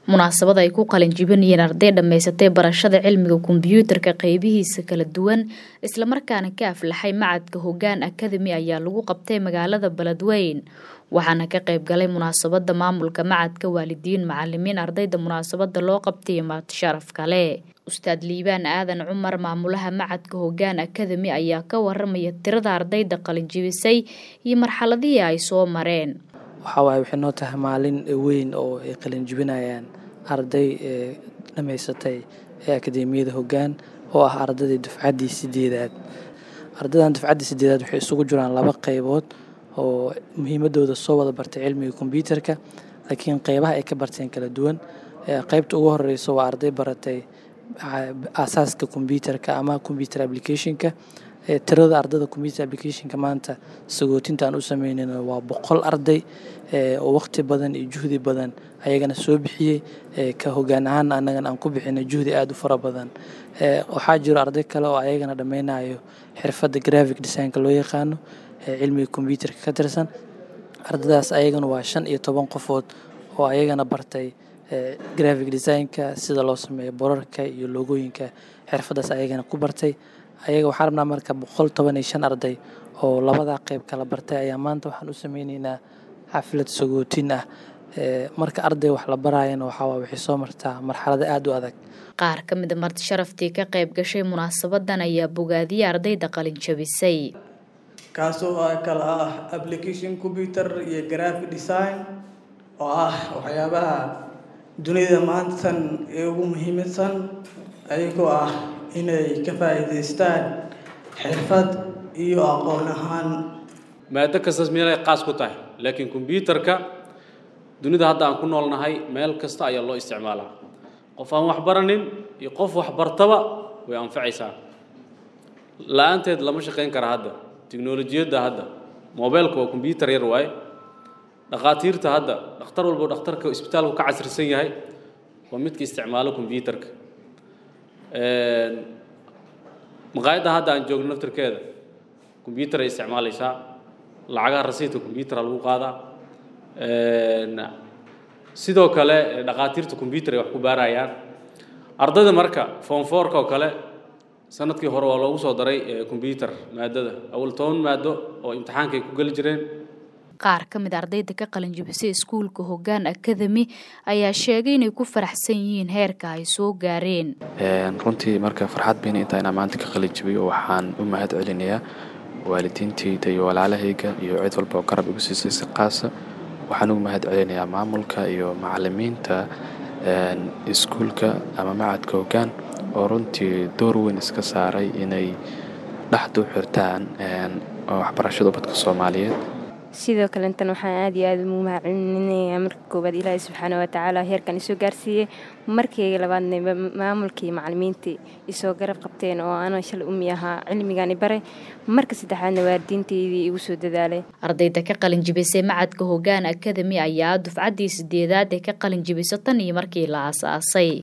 munaasabad ay ku qalin jibinayeen arday dhammaysatay barashada cilmiga kombiyuutarka qeybihiisa kala duwan islamarkaana ka aflaxay macadka hoggaan akademi ayaa lagu qabtay magaalada beledweyn waxaana ka qayb galay munaasabada maamulka macadka waalidiin macalimiin ardayda munaasabada loo qabtay maad sharaf kale ustaad liibaan aadan cumar maamulaha macadka hoggaan akademi ayaa ka waramaya tirada ardayda qalin jibisay iyo marxaladihii ay soo mareen waxaa waaye waxay noo tahay maalin weyn oo ay qalin jibinayaan arday dhammaysatay ee akadeemiyada hoggaan oo ah ardaydii dufcaddii sideedaad ardaydan dufcaddii sideedaad waxay isugu jiraan laba qaybood oo muhiimadooda soo wada bartay cilmiga kombyuutarka laakiin qeybaha ay ka barteen kala duwan qeybta ugu horeyso waa arday baratay aasaaska kombyuutarka ama combyuter applicationka tirada ardayda combyuter applicationka maanta sagootinta aan u sameynayno waa boqol arday oo waqti badan iyo juhdi badan ayagana soo bixiyey ka hoggaan ahaan annagana aan ku bixinay juhdi aada u fara badan waxaa jiro arday kale oo ayagana dhammaynayo xirfadda graphic designka loo yaqaano cilmiga kombyuutarka ka tirsan ardaydaas ayagana waa shan iyo toban qofood oo ayagana bartay graphic designka sida loo sameeyo borarka iyo loogooyinka xirfaddaas ayagana ku bartay ayaga waxaan rabnaa marka boqol toban iyo shan arday oo labadaa qeyb kala bartay ayaa maanta waxaan u sameyneynaa xaflad sagootin ah marka arday wax la baraayana waxaa waxay soo martaa marxalada aada u adag qaar ka mid a marti sharaftii ka qayb gashay munaasabadan ayaa bogaadiyey ardayda qalin jabisay kaasoo kala ah application combyuter iyo graphic design oo ah waxyaabaha dunida maantan ee ugu muhiimsan ayagoo ah inay ka faa'iidaystaan xirfad iyo aqoon ahaan maado kastas meelay qaas ku tahay laakiin kombyuutarka dunida hadda aan ku noolnahay meel kasta ayaa loo isticmaalaa qof aan wax baranin iyo qof wax bartaba way anfacaysaa la-aanteed lama shaqayn kara hadda tiknolojiyadda hadda mobeylka waa kombyuutar yar waaye dhakhaatiirta hadda dhakhtar walbo dhakhtarka isbitaalku ka casrisan yahay waa midka isticmaalo kombyuutarka maqaayadda hadda aan joogno naftarkeeda kombyuutar ay isticmaalaysaa lacagaha rasiidka kombyuutara lagu qaadaa sidoo kale dhakhaatiirta kombyuutar ay wax ku baarayaan ardayda marka foonfoorka oo kale sanadkii hore waa loogu soo daray kombyuutar maadada awal toban maado oo imtixaankay ku geli jireen qaar ka mid ardayda ka qalin jibisay iskuulka hoggaan akademi ayaa sheegay inay ku faraxsan yihiin heerka ay soo gaareen runtii marka farxad bayna intaa inaan maanta ka qalin jibiyo waxaan u mahad celinayaa waalidiintayda iyo walaalahayga iyo cid walba oo garab igu siisay si qaasa waxaan ugu mahad celinayaa maamulka iyo macalimiinta iskuulka ama macadka hoggaan oo runtii door weyn iska saaray inay dhexdu xirtaan waxbarashada ubadka soomaaliyeed sidoo kalentan waxaan aada iyo aada ugu mahadcelinayaa marka koowaad ilaahay subxaana watacaala heerkan isoo gaarsiiyey markayga labaadna maamulkii macalimiintii isoo garab qabteen oo ana shalay umi ahaa cilmigani bare marka saddexaadna waalidiinteydii igu soo dadaalay ardayda ka qalin jibisay macadka hoggaan akademi ayaa dufcaddii sideedaad ee ka qalin jibisa tan iyo markii la aasaasay